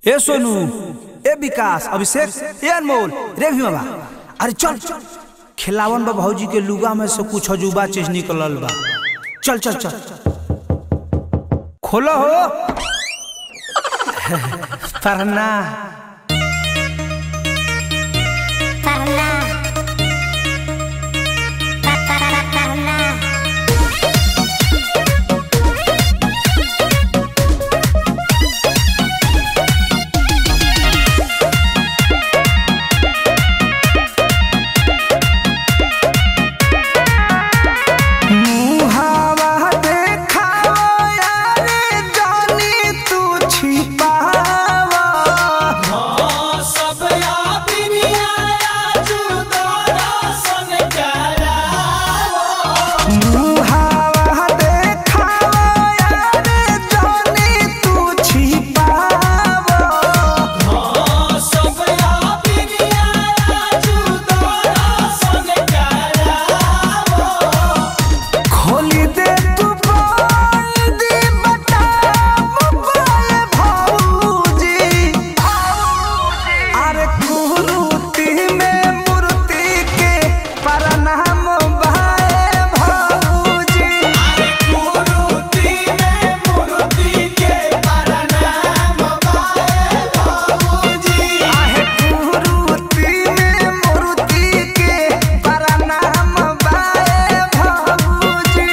ए सोनू ए विकास अभिषेक ए अनमोल रे भीमा अरे चल खिलावन बा भौजी के लुगा में से कुछ अजूबा चीज निकलल बा चल चल चल खोलो हो पढ़ना Parla. Pa, pa, pa, parla. मुहावा देखावा यारे जानी तू छिपावा मुहावा देखावा यारे जानी तू छिपावा खोली दे तू बोल दी बता मोबाइल भौजी अरे कुरूती में मूर्ति के प्रणाम भाई भौजी आहे कुरूती में मूर्ति के प्रणाम भाई भौजी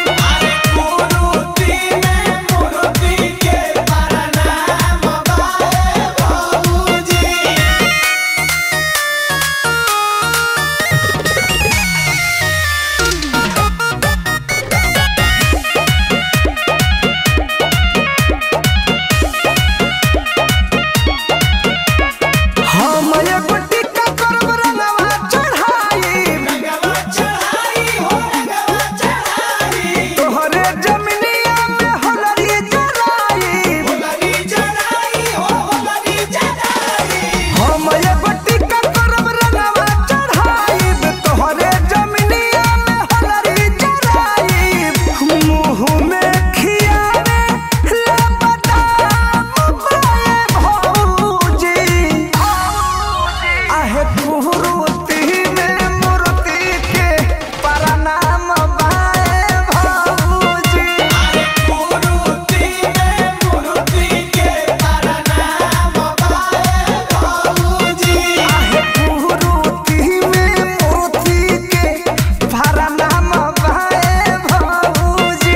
हम एगो टिक्का करब रंगवा चढ़ाई तोहरे जमिनिया में होलरी जराई हम एगो टिक्का करब रंगवा चढ़ाई तोहरे जमिनिया में होलरी जराई मुँह में खियावे ले बदाम बाए भौजी आहे कुरूती में मूर्ति के प्रणाम बाए भौजी आहे कुरूती में मूर्ति के प्रणाम बाए भौजी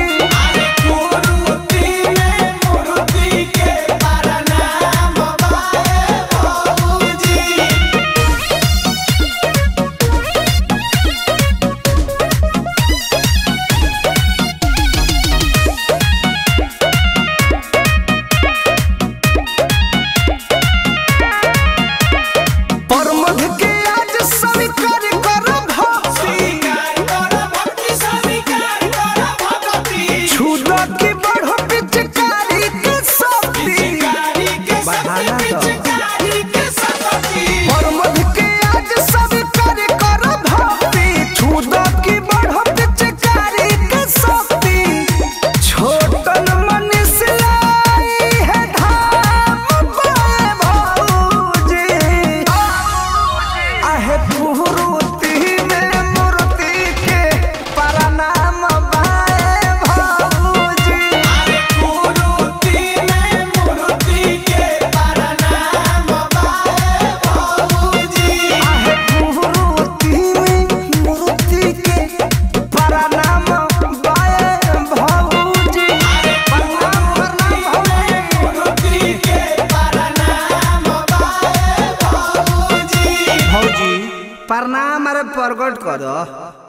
परमध के आज स्वीकार करब छुदा की बढ़ो पिचकारी के शक्ति बढ़ाना तो परमध के आज स्वीकार करब छुदा की बढ़ो पिचकारी के शक्ति छोटन मनीष लाई है धाम बाए भौजी आहे कुरूती में मूर्ति के प्रणाम बाए भौजी आहे कुरूती में मूर्ति के प्रणाम बाए भौजी प्रणाम प्रणाम भौजी भौजी प्रणाम अरे प्रकट कर